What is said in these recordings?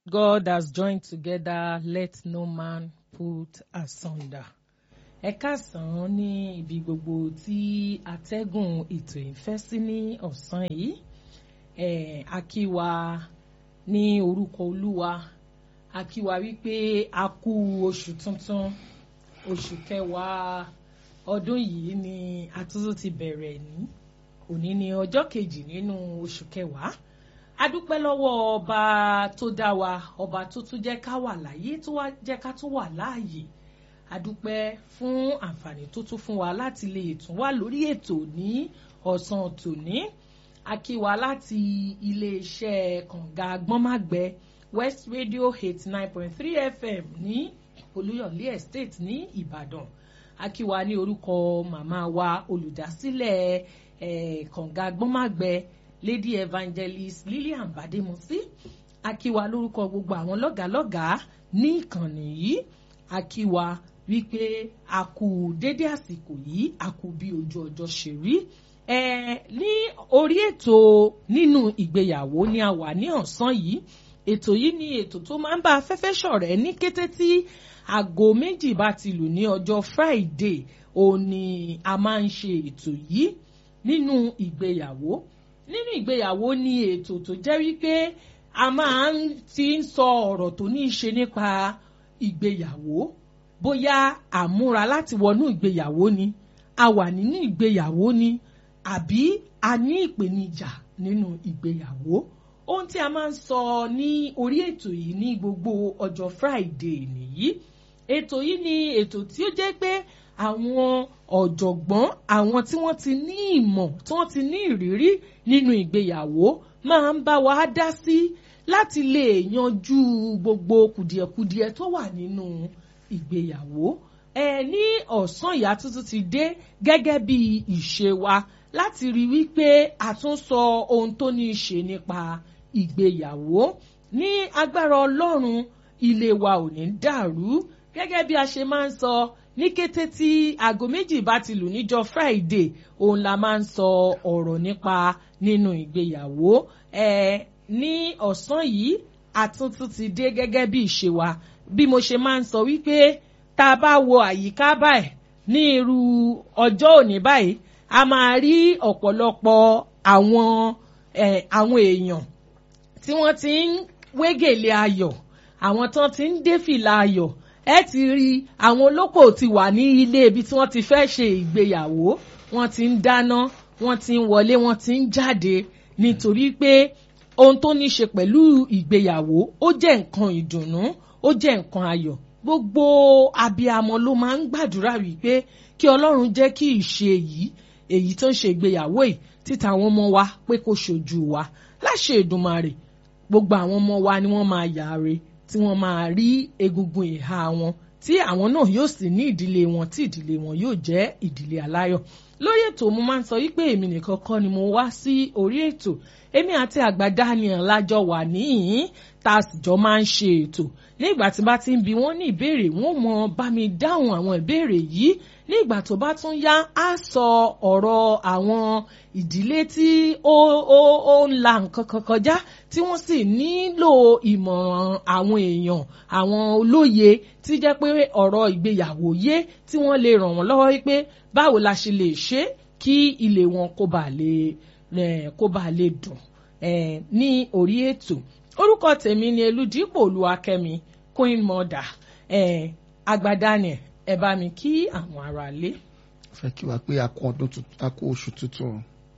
God has joined together, let no man put asunder. Ẹ káàsán ní ibi gbogbo tí atẹ́gùn ètò ìfẹ́ sí ní ọ̀sán yìí. Eh, a kí wa ní orúkọ Olúwa. A kí wa wípé a kú oṣù tuntun. Oṣù kẹwàá ọdún yìí ni àtúntò ti bẹ̀rẹ̀ ní. Òní ni ọjọ́ kejì nínú oṣù kẹwàá a dúpẹ́ lọ́wọ́ ọba tó dá wa ọba tó tún jẹ́ ká wà láyé tó wá jẹ́ ká tún wà láàyè a dúpẹ́ fún àǹfààní tó tún fún wa láti lè tún wà lórí ètò ní ọ̀sán tòní a kí wa láti iléeṣẹ́ kànga gbọ́nmágbẹ́ West Radio eighty nine point three FM ní Olúyọ̀lé Estate ní Ìbàdàn a kí wa ní orúkọ màmá wa olùdásílẹ̀ eh, kànga gbọ́nmágbẹ́ lady evangelist lillian bademosi akíwa lórúkọ gbogbo àwọn lọ́gàálọ́gàá ní ìkànnì yìí akíwa wípé a kú dédé àsìkò yìí a kú bí ojú ọjọ́ ṣe rí ẹ ní orí ètò nínú ìgbéyàwó ni a wà ní ọ̀sán yìí ètò yìí ni ètò tó máa ń bá afẹ́fẹ́ ṣọ̀rẹ́ ní kété tí aago méjì bá ti lù ní ọjọ́ friday òun ni a máa ń ṣe ètò yìí nínú ìgbéyàwó nínú ìgbéyàwó ni ètò tó jẹ́ wípé a máa ń ti ń sọ ọ̀rọ̀ tó ní í ṣe nípa ìgbéyàwó bóyá àmúra láti wọnú ìgbéyàwó ni a wà nínú ìgbéyàwó ni àbí a ní ìpèníjà nínú ìgbéyàwó ohun tí a máa ń sọ ní orí ètò yìí ní gbogbo ọjọ́ Friday nìyí ètò yìí ni ètò tí ó jẹ́ pé àwọn ọ̀jọ̀gbọ́n àwọn tí wọ́n ti ní ìmọ̀ tí wọ́n ti ní ìrírí nínú ìgbéyàwó máa ń bá wa dá sí láti lè yanjú gbogbo kùdìẹ̀kudiẹ tó wà nínú ìgbéyàwó. ẹ ní ọ̀sán ìyá tuntun ti dé gẹ́gẹ́ bí ìṣe wa láti rí wípé a tún sọ ohun tó ní í ṣe nípa ìgbéyàwó ní agbára Ọlọ́run ilé wa ò ní dàrú gẹ́gẹ́ bí a ṣe máa ń sọ ní kété tí aago méjì bá ti lù níjọ́ Friday òun la máa ń sọ ọ̀rọ̀ nípa nínú ìgbéyàwó ẹ ní ọ̀sán yìí àtúntún ti dé gẹ́gẹ́ bí ìṣe wa bí mo ṣe máa ń sọ wípé tá a bá wo àyíká báyìí ní irú ọjọ́ òní báyìí a máa rí ọ̀pọ̀lọpọ̀ àwọn àwọn èèyàn tí wọ́n ti ń wégèlè ayọ̀ àwọn tán ti ń dé fìlà ayọ̀ ẹ ti rí àwọn olópò ti wà ní ilé ibi tí wọ́n ti fẹ́ ṣe ìgbéyàwó wọ́n ti ń dáná wọ́n ti ń wọlé wọ́n ti ń jáde nítorí pé ohun tó ní ṣe pẹ̀lú ìgbéyàwó ó jẹ́ nǹkan ìdùnnú ó jẹ́ nǹkan ayọ̀ gbogbo abiyamọ ló máa ń gbàdúrà wípé kí Ọlọ́run jẹ́ kí ìṣe yìí èyí tó ń ṣe ìgbéyàwó yìí títa àwọn ọmọ wa pé kó ṣojú wa láṣẹ Èdùmàrè gbogbo àwọn ọmọ wa ni wọ́n máa yàre tí wọ́n máa rí egungun ìhà wọn tí àwọn náà yóò sì ní ìdílé wọn tí ìdílé wọn yóò jẹ́ ìdílé aláyọ̀ lórí ètò mo máa ń sọ wípé èmi nìkan kọ́ ni mo wá sí orí ètò èmi àti àgbà Daniel lájọ wà níhìn tá a sì jọ máa ń ṣe ètò nígbà tí bá ti ń bi wọ́n ní ìbéèrè wọ́n mọ bá mi dáhùn àwọn ìbéèrè yìí nígbà tó bá tún yá á sọ ọ̀rọ̀ àwọn ìdílé tí ó ó ó ń la nǹkan kan kọjá tí wọ́n sì nílò ìmọ̀ràn àwọn èèyàn àwọn olóye tí jẹ́ pé ọ̀rọ̀ ìgbéyàwó yé tí wọ́n lè ràn wọ́n lọ́wọ́ wípé báwo la ṣe lè ṣe kí ilé wọn kó bá lè kó bá lè dùn ní orí ètò orúkọ tèmi ni Elúdípò Olúwakẹ́mi Queen Mother Àgbà Daniel ẹ bá mi kí àwọn ará lé. fẹ́ kí wa pé a kú ọdún a kú oṣù tuntun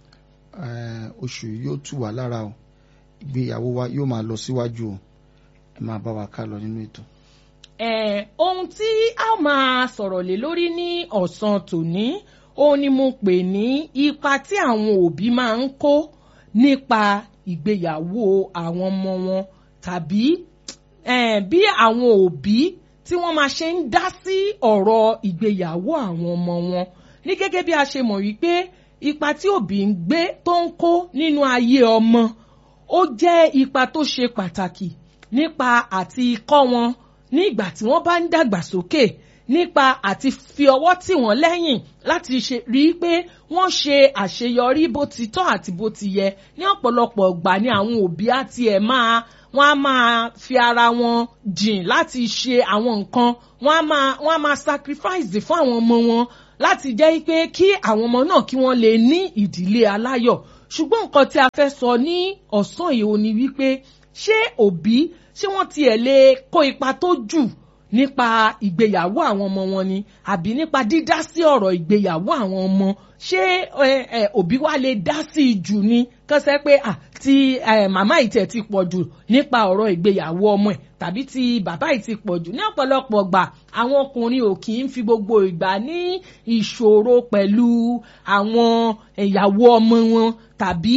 oṣù yóò tù wá lára o ìgbéyàwó wa yóò máa lọ síwájú o ẹ máa bá wa ká lọ nínú ètò. ohun tí a máa sọ̀rọ̀ lé lórí ní ọ̀sán tòní òun ni mo pè ní ipa tí àwọn òbí máa ń kó nípa ìgbéyàwó àwọn ọmọ wọn tàbí bí àwọn òbí tí wọ́n máa ṣe ń dá sí ọ̀rọ̀ ìgbéyàwó àwọn ọmọ wọn ní gẹ́gẹ́ bí a ṣe mọ̀ wípé ipa tí òbí ń gbé tó ń kó nínú ayé ọmọ ó jẹ́ ipa tó ṣe pàtàkì nípa àti kọ́ wọn ní ìgbà tí wọ́n bá ń dàgbà sókè nípa àti fi ọwọ́ tì wọ́n lẹ́yìn láti ṣe rí i pé wọ́n ṣe àṣeyọrí bó ti tọ́ àti bó ti yẹ ní ọ̀pọ̀lọpọ̀ ìgbà ni àwọn òbí á tiẹ̀ máa wọ́n á máa fi ara wọn jìn láti ṣe àwọn nǹkan wọ́n á máa wọ́n á máa sacrifice fún àwọn ọmọ wọn láti jẹ́ pé kí àwọn ọmọ náà kí wọ́n lè ní ìdílé aláyọ̀ ṣùgbọ́n nǹkan tí a fẹ́ sọ ní ọ̀sán yìí ò ní wípé ṣé òbí ṣé wọ́n tiẹ̀ lè kó ipa tó jù nípa ìgbéyàwó àwọn ọmọ wọn ni àbí nípa dídá sí ọ̀rọ̀ ìgbéyàwó àwọn ọmọ ṣé òbí wa lè dá sí i jù ni kọ́sẹ́ pé ti màmá ìtẹ̀ ti pọ̀ jù nípa ọ̀rọ̀ ìgbéyàwó ọmọ ẹ̀ tàbí ti bàbá yìí ti pọ̀ jù ní ọ̀pọ̀lọpọ̀ gbà àwọn ọkùnrin ò kì í fi gbogbo ìgbà ní ìṣòro pẹ̀lú àwọn ìyàwó ọmọ wọn tàbí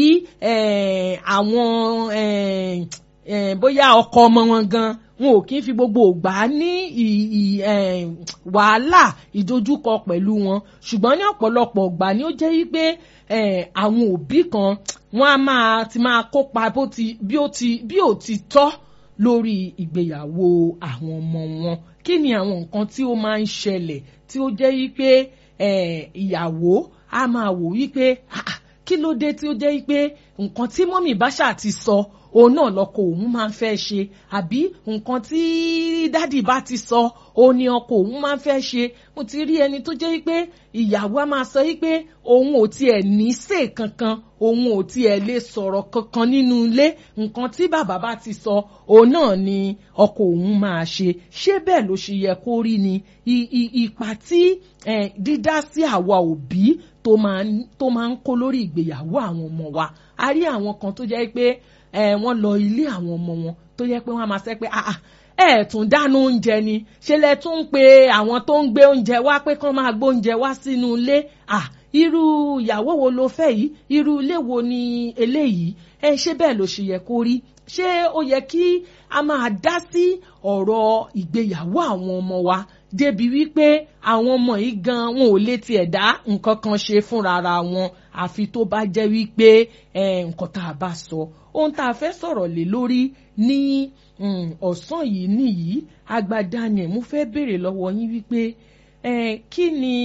àwọn bóyá ọkọ ọmọ wọn gan wọn ò kí ń fi gbogbo ògbà ní wàhálà ìdojúkọ pẹ̀lú wọn ṣùgbọ́n ní ọ̀pọ̀lọpọ̀ ògbà ni ó jẹ́ wípé àwọn òbí kan wọ́n á máa ti máa kópa bí ó ti tọ́ lórí ìgbéyàwó àwọn ọmọ wọn kí ni àwọn nǹkan tí ó máa ń ṣẹlẹ̀ tí ó jẹ́ wípé ìyàwó á máa wò wípé kí ló dé tí ó jẹ́ wípé nǹkan tí mọ́mì báṣà ti sọ òun náà lọkọ òun máa ń fẹ́ ṣe àbí nǹkan tí dádì bá ti sọ òun ni ọkọ òun máa ń fẹ́ ṣe mo ti rí ẹni tó jẹ́ wípé ìyàwó á máa sọ wípé òun ò tiẹ̀ ní sè kankan òun ò tiẹ̀ lè sọ̀rọ̀ kankan nínú ilé nǹkan tí bàbá bá ti sọ òun náà ni ọkọ òun máa ṣe ṣé bẹ́ẹ̀ ló ṣe yẹ kó rí ni ipa tí dídá sí àwa òbí tó máa ń kó lórí ìgbéyàwó àwọn ọmọ wa a rí àwọn kan tó jẹ́ pé wọ́n lọ ilé àwọn ọmọ wọn tó yẹ pé wọ́n á máa sẹ́ pé ẹ tún dáná oúnjẹ ni ṣe lẹ tún ń pe àwọn tó ń gbé oúnjẹ wá pé kán máa gbóúnjẹ wá sínú ilé irú ìyàwó wo ló fẹ́ yìí irú ilé wo ni eléyìí ẹ ṣé bẹ́ẹ̀ ló ṣe yẹ kó rí ṣé ó yẹ kí a máa dá sí ọ̀rọ̀ ìgbéyàwó àwọn ọmọ wa débi wípé àwọn ọmọ yìí gan wọn ò lè tiẹ̀ dá nǹkan kan ṣe fúnra wọn àfi tó bá jẹ́ wípé nǹkan tá a bá sọ ohun tá a fẹ́ sọ̀rọ̀ lé lórí ní ọ̀sán yìí nìyí agbada ni mo fẹ́ béèrè lọ́wọ́ yín wípé kí ni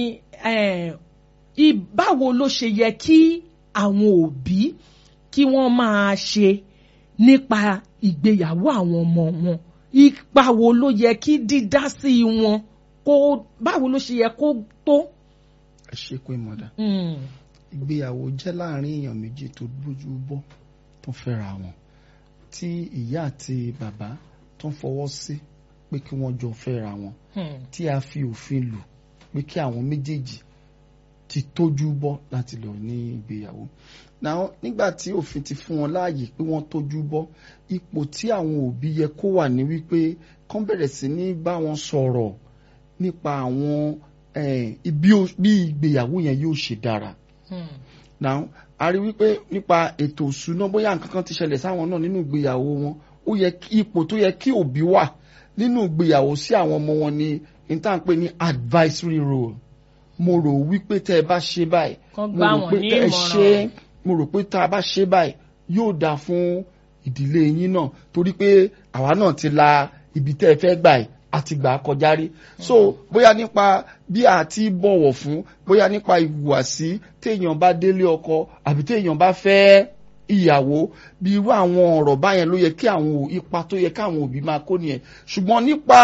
báwo ló ṣe yẹ kí àwọn òbí kí wọ́n máa ṣe nípa ìgbéyàwó àwọn ọmọ wọn ipa wo ló yẹ kí dídá sí wọn kó báwo ló ṣe yẹ kó tó. ẹ ṣe pé mọ̀dà ìgbéyàwó jẹ́ láàrin èèyàn méjì tó gbójú bọ́ tó fẹ́ra wọn tí ìyá àti bàbá tó ń fọwọ́ sí pé kí wọ́n jọ fẹ́ra wọn tí a fi òfin lù pé kí àwọn méjèèjì ti tójú bọ́ láti lọ ní ìgbéyàwó náà nígbà tí òfin ti fún wọn láàyè pé wọ́n tójú bọ́ ipò tí àwọn òbí yẹ kó wà ní wípé kán bẹ̀rẹ̀ sí ní bá wọn sọ̀rọ̀ nípa àwọn bí ìgbéyàwó yẹn yóò ṣe dára now a rí wípé nípa ètò ìṣúná bóyá nǹkan kan ti ṣẹlẹ̀ sáwọn náà nínú ìgbéyàwó wọn ó yẹ ipò tó yẹ kí òbí wà nínú ìgbéyàwó sí àwọn ọmọ wọn ni níta ń pè ní advisory role mo rò wípé tẹ́ ẹ bá ṣe báyìí mo rò pé tẹ́ ẹ ṣe mo rò pé tá a bá ṣe báyìí yóò dáa fún ìdílé yín náà torí pé àwa náà ti la ibi tẹ́ ẹ fẹ́ gbà yìí àti gbà kọjá rí so bóyá nípa bí a ti bọ̀wọ̀ fún bóyá nípa ìhùwàsí téèyàn bá délé ọkọ àbí téèyàn bá fẹ́ ìyàwó bí irú àwọn ọ̀rọ̀ báyẹn ló yẹ kí àwọn ipa tó yẹ káwọn òbí máa kó nìyẹn ṣùgbọ́n nípa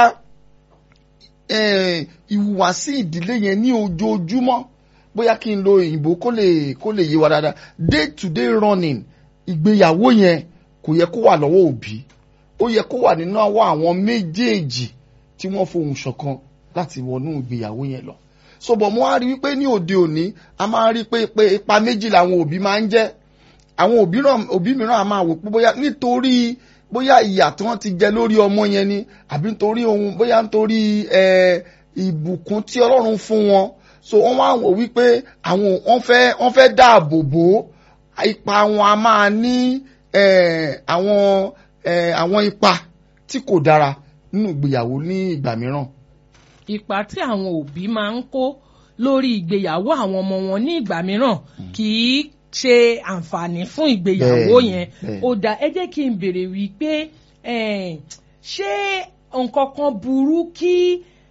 ìhùwàsí ìdílé yẹn ní ojoojúmọ́ bóyá kí n lo òyìnbó kó lè kó lè yé wa dáadáa day to day running ìgbéyàwó yẹn kò yẹ kó wà lọ́wọ́ òbí ó yẹ kó wà nínú àwọ̀ àwọn méjèèjì tí wọ́n fohùn ṣọ̀kan láti wọnú ìgbéyàwó yẹn lọ. sọ̀bọ̀ mo wá rí wípé ní òde òní a máa rí pé pé ipa méjì làwọn òbí máa ń jẹ́ àwọn òbí mìíràn a máa wò pé bóyá nítorí bóyá ìyà tí wọ́n ti jẹ lórí ọmọ yẹn ni àbí nítorí ohun bóyá nítorí ìbùkún tí Ọlọ́run fún wọn so wọ́n wá wò wípé àwọn wọ́n fẹ́ wọ́n fẹ́ dáàbò bò ipa wọn a máa ní àwọn àwọn ipa tí kò dára nínú ìgbéyàwó ní ìgbà mìíràn. ipa tí àwọn òbí máa ń kó lórí ìgbéyàwó àwọn ọmọ wọn ní ìgbà mìíràn kì í ṣe àǹfààní fún ìgbéyàwó yẹn ó dá ẹ jẹ́ kí n béèrè wípé ṣé nǹkan kan burú kí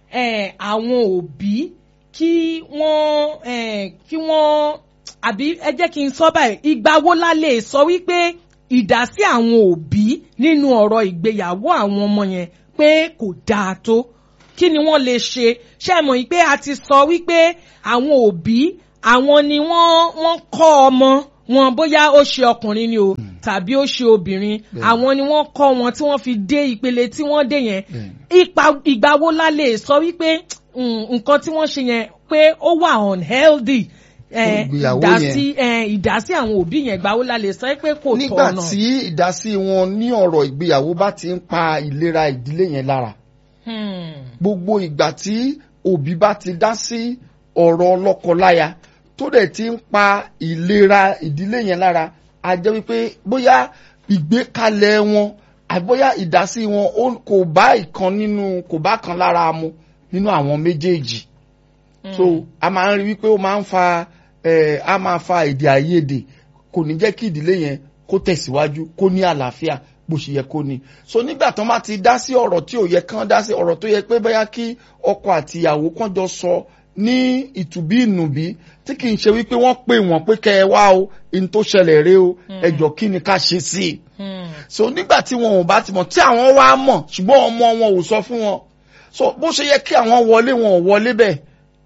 eh, àwọn òbí kí wọ́n eh, kí wọ́n àbí ẹ jẹ́ kí n sọ báyìí ìgbà wo la lè sọ wípé ìdásí àwọn òbí nínú ọ̀rọ̀ ìgbéyàwó àwọn ọmọ yẹn pé kò dáa tó kí ni wọ́n lè ṣe ṣé ẹ mọ̀ yìí pé a ti sọ wípé àwọn òbí àwọn ni wọ́n wọ́n kọ́ ọmọ wọn bóyá ó ṣe ọkùnrin ni o tàbí ó ṣe obìnrin àwọn ni wọ́n kọ́ wọn tí wọ́n fi dé ìpele tí wọ́n dé yẹn ipa ìgbà wo la lè sọ wípé mm, nǹkan tí wọ́n ṣe yẹn pé ó wà unhealthy eh, Ìgbéyàwó ìdásí eh, ìdásí àwọn òbí yẹn ìgbà wo la lè sọ pé kò nígbà tọ̀nà. tí ìdásí wọn ní ọ̀rọ̀ ìgbéyàwó bá ti ń pa ìlera ìdílé yẹn lára Hmm. gbogbo ìgbà tí òbí bá ti dá sí ọ̀rọ̀ lọ́kọláya tó dẹ̀ ti ń pa ìlera ìdílé yẹn lára a jẹ́ wípé bóyá ìgbékalẹ̀ wọn àbóyá ìdásí wọn ó- kò bá ìkan nínú kò bá kan lára mu nínú àwọn méjèèjì so a máa ń rí wípé ó máa ń fa eh, a máa fa èdè àìyedè kò ní jẹ́ kí ìdílé yẹn kó tẹ̀síwájú kó ní àlàáfíà bó ṣe yẹ kó ní so nígbà tó máa ti dá sí ọ̀rọ̀ tí ò yẹ kán dá sí ọ̀rọ̀ tó yẹ pé bóyá kí ọkọ àti ìyàwó kan jọ sọ ní ìtùbí ìnùbí tí kì í ṣe wípé wọ́n pè wọ́n pé kẹ́ ẹ wá o in tó ṣẹlẹ̀ rèé o ẹjọ́ kí ni ká ṣe sí i Hmm. so nígbà tí wọn ò bá ti mọ̀ tí àwọn wá mọ̀ ṣùgbọ́n ọmọ wọn ò sọ fún wọn so bó ṣe yẹ kí àwọn wọlé wọn ò wọlé bẹ́ẹ̀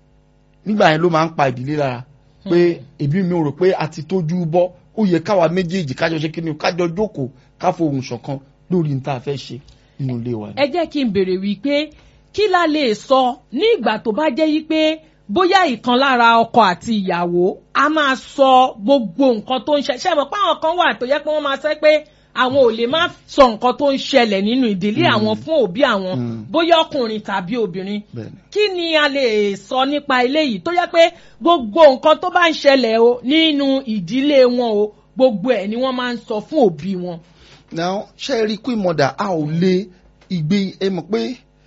nígbà yẹn ló máa ń pa ìdílé lára pé èbí mi ò rò pé a ti tójú bọ́ ó yẹ káwa méjèèjì kájọ ṣe kí ni o, kájọ jókòó ká fohùn ṣọ̀kan lórí ní tá a fẹ́ ṣe nínú ilé wa. ẹ jẹ́ kí n béèrè wípé kí la lè sọ ní ìgbà tó bá jẹ́ wípé bóyá ìkan lára ọkọ àti ìyàwó a máa sọ gbogbo nǹkan tó ń ṣe ṣe mọ̀ pé àwọn kan wà tó yẹ pé wọ́n máa sẹ́ pé àwọn ò lè má sọ nǹkan tó ń ṣẹlẹ̀ nínú ìdílé àwọn fún òbí àwọn Mm. bóyá ọkùnrin tàbí obìnrin Bẹ́ẹ̀ni. kí ni a lè sọ nípa eléyìí tó yẹ pé gbogbo nǹkan tó bá ń ṣẹlẹ̀ o nínú ìdílé wọn o gbogbo ẹ̀ ni wọ́n máa ń sọ fún òbí wọn. now ṣe rí queen mother a ò lè ìgbé ẹ mọ̀ pé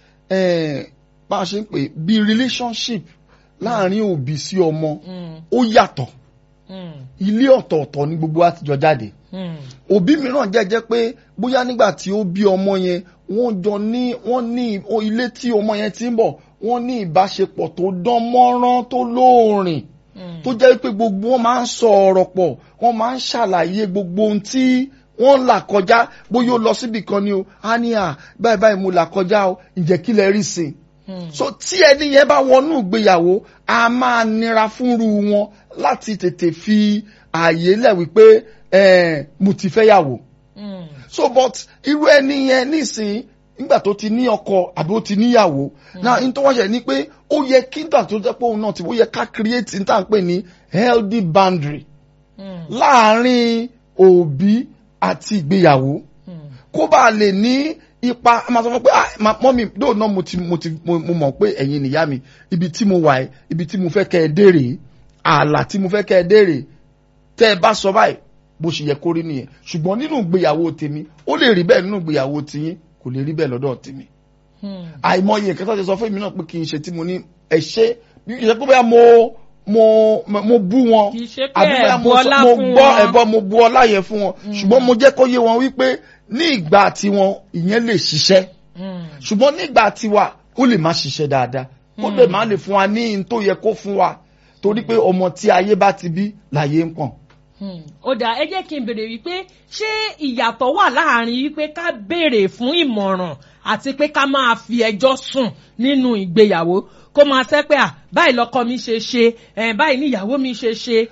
eh, bá a ṣe ń pè bí relationship láàrin òbí sí ọmọ Mm, ó yàtọ̀ mm, ilé ọ̀tọ̀ọ̀tọ̀ ní gbogbo wa ti jọ jáde mm, òbí mìíràn jẹ́jẹ́ pé bóyá nígbà tí ó bí ọmọ yẹn wọ́n jọ ní wọ́n ní o- ilé tí ọmọ yẹn ti ń bọ̀ wọ́n ní ìbáṣepọ̀ tó dán mọ́rán tó lóòrìn mm. tó jẹ́ pé gbogbo wọn máa ń sọ ọ̀rọ̀ pọ̀ wọ́n máa ń ṣàlàyé gbogbo ohun tí wọ́n là kọjá bóyá ó lọ síbì kan ni o á ní à báyìí báyìí mo là kọjá o ǹjẹ́ kí lẹ rí sí i Hmm. so tí ẹni yẹn bá wọnú ìgbéyàwó a máa nira fúnru wọn láti tètè fi ààyè lẹ̀ wípé eh, mo ti fẹ́ yàwó Mm. so but irú ẹni yẹn nísìn nígbà tó ti ní ọkọ àbí ó ti níyàwó náà n tó wọ́n ṣe ni pé ó yẹ kí nígbà tó jẹ́ pé òun náà ti ó yẹ ká create n tá à ń pè ní healthy boundary Mm. láàárín òbí àti ìgbéyàwó Mm. kó bá lè ní ipa a máa sọ fún pé ah ma- mọ́mí dóò náà mo ti mo ti mo mo mọ̀ pé ẹ̀yin nìyá mi ibi tí mo wà ẹ́ ibi tí mo fẹ́ kẹ́ ẹ dé rèé ààlà tí mo fẹ́ kẹ́ ẹ dé rèé tẹ́ ẹ bá sọ báyìí bó ṣe yẹ kó rí nìyẹn ṣùgbọ́n nínú ìgbéyàwó tèmi ó lè rí bẹ́ẹ̀ nínú ìgbéyàwó tiyín kò lè rí bẹ́ẹ̀ lọ́dọ̀ tèmi Mm. àìmọye nǹkan tó ti sọ fún mi náà pé kì í ṣe tí mo ní ẹ ṣe bí kì í ṣe pé bóyá mo mo mo mo bú wọn Kì í ṣe pé àbí bóyá ẹ bu mo sọ- ọlá mo fún gbọ́ wọn. ẹ̀bọ mo bu ọlá yẹn fún wọn ṣùgbọ́n mo jẹ́ kó yé wọn wípé ní ìgbà tiwọn ìyẹn lè ṣiṣẹ́ Mm. ṣùgbọ́n nígbà tiwa ó lè má ṣiṣẹ́ dáadáa ó lè má lè fún wa ní n tó yẹ kó fún wa torí pé ọmọ tí ayé bá ti bí láyé ń pọ̀n. Hmm. ó dà ẹ jẹ́ kí n béèrè wípé ṣé ìyàtọ̀ wà láàrin wípé ká béèrè fún ìmọ̀ràn àti pé ká máa fi ẹjọ́ sùn nínú ìgbéyàwó kó máa sẹ́ pé à báyìí lọ́kọ mi ṣe ṣe ẹ̀ báyìí ní ìyàwó mi ṣe ṣe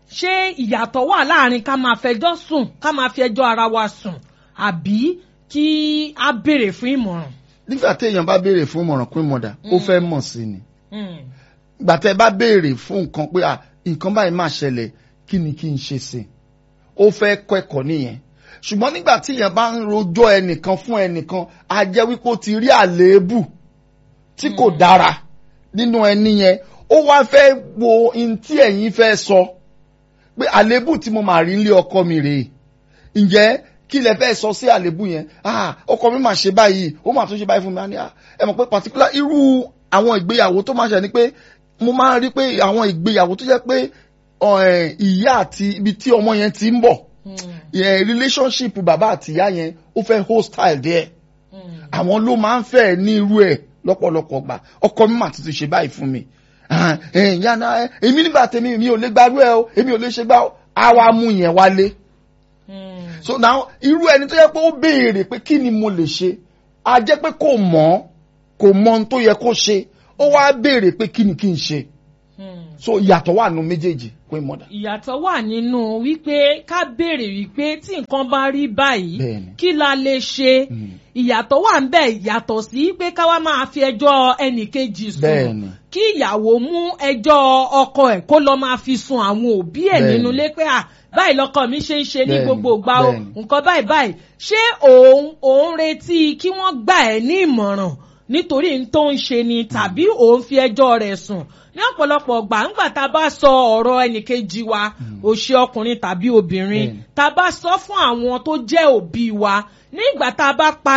ṣé ìyàtọ̀ wà láàrin ká máa fẹjọ́ sùn ká máa fi ẹjọ́ ara wa sùn àbí kí a béèrè fún ìmọ̀ràn. nígbà téèyàn bá béèrè fún ìmọ̀ràn pín mọ̀dà ó fẹ́ mọ̀ sí ni Hmm. ìgbà tẹ́ bá béèrè fún nǹkan pé à nǹkan báyìí máa ṣẹlẹ̀ kí ni kí n ṣe sí i ó fẹ́ kẹ́kọ̀ọ́ nìyẹn ṣùgbọ́n nígbà tí èèyàn bá ń rojọ́ ẹnìkan fún ẹnìkan a jẹ́ wípé ó ti rí àléébù tí kò dára nínú ẹni yẹn ó wá fẹ́ wo ohun tí ẹ̀yin fẹ́ sọ pé àléébù tí mo máa rí nílé ọkọ mi rèé ǹjẹ́ kí lẹ fẹ́ sọ sí àléébù yẹn ah ọkọ mi máa ṣe báyìí ó máa tún ṣe báyìí fún mi á ní ah ẹ mọ̀ pé particular irú àwọn ìgbéyàwó tó máa ṣe ni pé mo máa ń rí pé àwọn ìgbéyàwó tó jẹ́ pé ọ, ẹ̀, ìyá àti ibi tí ọmọ yẹn ti ń bọ̀ Hmm. yẹn relationship bàbá àti ìyá yẹn ó fẹ́ hostile díẹ̀ Hmm. àwọn ló máa ń fẹ́ ní irú ẹ̀ lọ́pọ̀lọpọ̀ gbà ọkọ mi mà tuntun ṣe báyìí fún mi ìyáná èmi nígbà tèmi mi ò lè gbárù ẹ o èmi ò lè ṣe gbá a wá mú yẹn wálé so now irú ẹni tó yẹ pé ó béèrè pé kí ni mo lè ṣe a jẹ́ pé kò mọ̀ kò mọ̀ ohun tó yẹ kó ṣe ó wá béèrè pé kí ni kí n ṣe so ìyàtọ̀ wà nù méjèèjì pé mọ̀dà. ìyàtọ̀ wà nínú wípé ká béèrè wípé tí nǹkan bá rí báyìí Bẹ́ẹ̀ni. kí la lè ṣe ìyàtọ̀ wà ń bẹ̀ yàtọ̀ sí pé ká wá máa fi ẹjọ́ ẹnìkejì sùn Bẹ́ẹ̀ni. kí ìyàwó mú ẹjọ́ ọkọ ẹ̀ kó lọ máa fi sun àwọn òbí ẹ̀ Bẹ́ẹ̀ni. nínú ilé pé à báyìí lọkọ mi ṣe ń ṣe ní Bẹ́ẹ̀ni, gbogbo ìgbà o bẹ́ẹ̀ni. nǹkan báyìí báyìí ṣé òun òun retí kí wọ́n gbà ẹ́ ní ìmọ̀ràn nítorí n tó ń ṣe ni tàbí òun fi ẹjọ́ rẹ̀ sùn ní ọ̀pọ̀lọpọ̀ gbà ńgbà tá a bá sọ ọ̀rọ̀ ẹnìkejì wa òṣè ọkùnrin tàbí obìnrin Bẹ́ẹ̀ni. tá a bá sọ fún àwọn tó jẹ́ òbí wa nígbà tá a bá pa